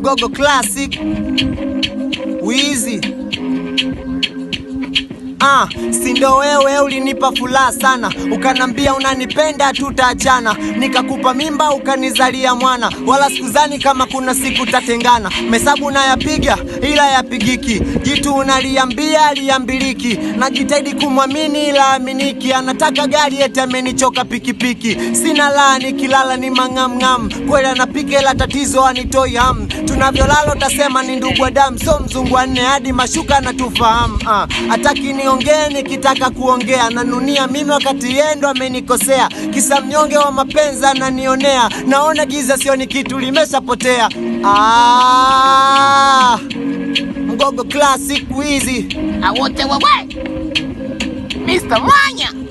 Mgogo Classic Wizi Ah, si ndo wewe ulinipa furaha sana, ukanambia unanipenda tutaachana, nikakupa mimba ukanizalia mwana, wala sikuzani kama kuna siku tatengana. Mesabu nayapiga ila yapigiki, jitu unaliambia liambiliki, najitahidi kumwamini ila aminiki, anataka gari eti amenichoka pikipiki, sina laa nikilala ni mang'amng'am, kweli anapika ila tatizo anitoi ham, tunavyolala utasema ni ndugu wa damu, so mzungu wa nne hadi mashuka anatufahamu ah, hataki niongee nikitaka kuongea, nanunia mimi wakati yeye ndo amenikosea, kisa mnyonge wa mapenzi ananionea, naona giza sioni kitu limeshapotea. Ah, Mgogo Classic Wizi awote wewe Mr. Mwanya